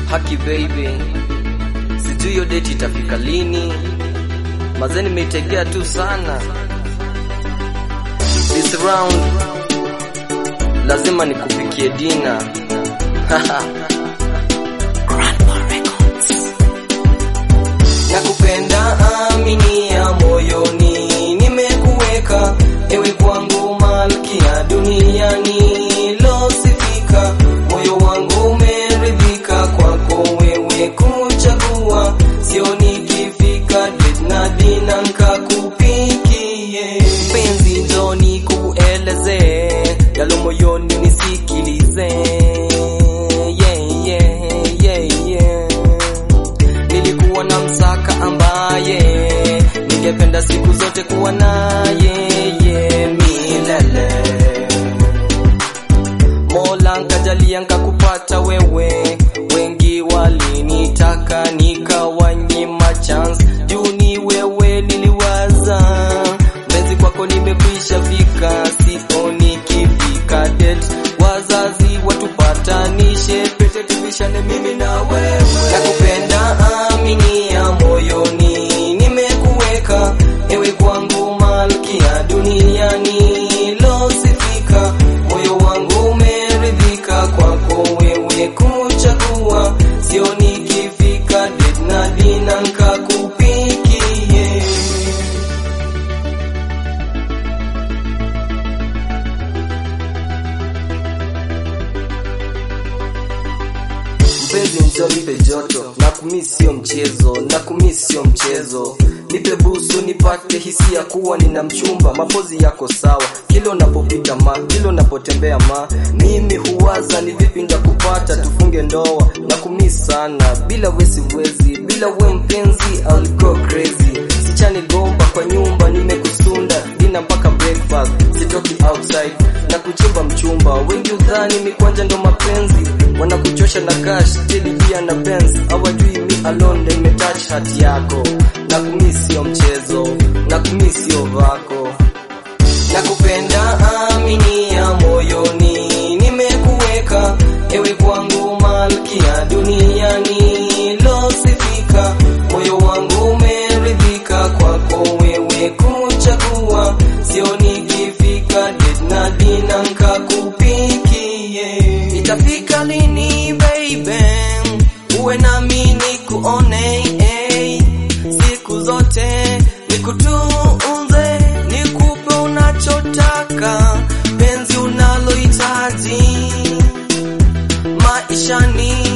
Haki baby, sijui hiyo date itafika lini. Mazee nimeitegea tu sana. This round lazima nikupikie dina. Nakupenda aminia moyoni, nimekuweka ewe kwangu malkia duniani losifika. Moyo wangu umeridhika kwako wewe kuchagua, sio nikifika date na dina nkakupikie. Penzi njoni kueleze yalo moyoni nisikilize. Yeah, yeah, yeah, yeah. Nilikuwa na msaka ambaye ningependa siku zote kuwa naye ye milele. Mola nkajalia nkakupata wewe, wengi walinitaka nikawanyima chance, juu ni wewe niliwaza, mpenzi kwako nimekwisha fika, sio nikifika date, wazazi watupatanishe, pete tuvishane mimi na wewe, nakupenda aminia moyoni, nimekuweka ewe kwangu malkia duniani losifika, moyo wangu umeridhika kwako wewe kuchagua, sio nikifika date na dina nkakupikie. Mpenzi njoo nipe joto, na kumi sio mchezo, na kumi sio mchezo. Nipe busu nipate hisia kuwa nina mchumba, mapozi yako sawa, kila unapopita ma, kila unapotembea ma, mimi huwaza ni vipi ndakupata, tufunge ndoa, na kumi sana, bila we siwezi, bila we mpenzi I'll go crazy. Sichani gomba kwa nyumba, nimekusunda dina mpaka breakfast, sitoki outside na kuchimba mchumba. Wengi udhani mikwanja ndo mapenzi, wanakuchosha na cash tili pia na Benz, hawajui mi alone ndo imetouch hati yako, na kumi sio mchezo, na kumi sio vako nakupenda aminia moyoni, nimekuweka ewe kwangu malkia duniani losifika, moyo wangu umeridhika kwako wewe kuchagua, sio nikifika date na dina nkakupikie. Itafika lini baby, uwe nami nikuone eh, siku zote nikutunze, nikupe unachotaka, penzi unalohitaji maishani